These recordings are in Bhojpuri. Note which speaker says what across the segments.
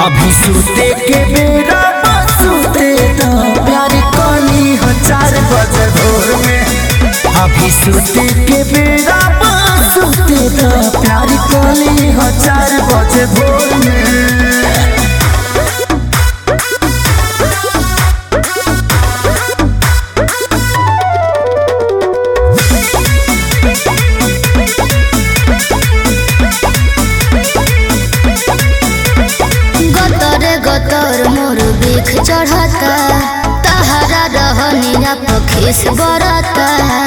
Speaker 1: अभी सूते के बेरा बा सूते द प्यार कली हो चार बजे भोर में अभी सूते के बेरा बा सूते द प्यार कली हो चार बजे भोर में
Speaker 2: गतर गतर मोर बिख चढ़ता तहरा रहनिया पखीस बरता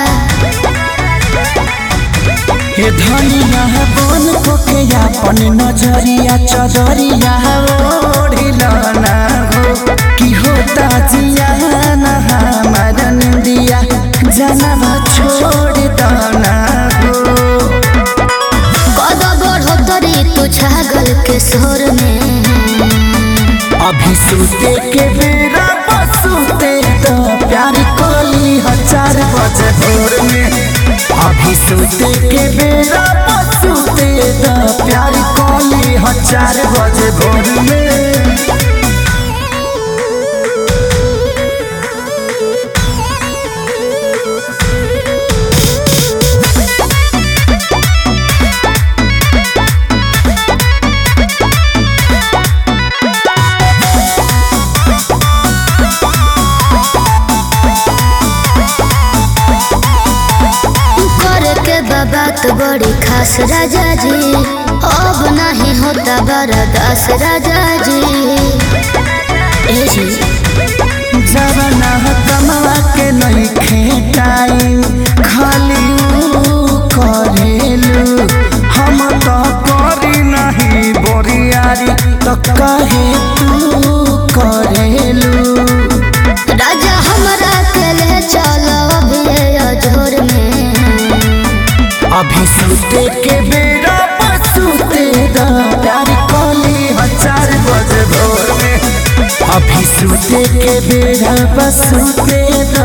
Speaker 1: हे धनिया बन को के अपन नजरिया चजरिया ओढ़िलाना हो कि होता जिया ना हमार निंदिया जनवा छोड़ दाना हो
Speaker 2: कद बढ़ोतरी तू छागल के सोर में
Speaker 1: अभी सूते के बेरा बसूते तो प्यार कोली हजार बजे भोर में अभी सूते के बेरा बसूते तो प्यार कोली हजार बजे भोर में
Speaker 2: कर के बात बड़ी खास राजा जी अब नहीं होता बरदास राजा जी ए जी
Speaker 1: जवना कमवा के नहीं खेटाई खाली ऊ करेलू हम तो करी नहीं बोरियारी तो कहे तू करेलू
Speaker 2: राजा हमरा के ले चलो अभी अजोर में
Speaker 1: अभी सूते के बेरा बसूते द प्यार कोली हजार बजे भोर में अभी सूते के बेरा बसूते द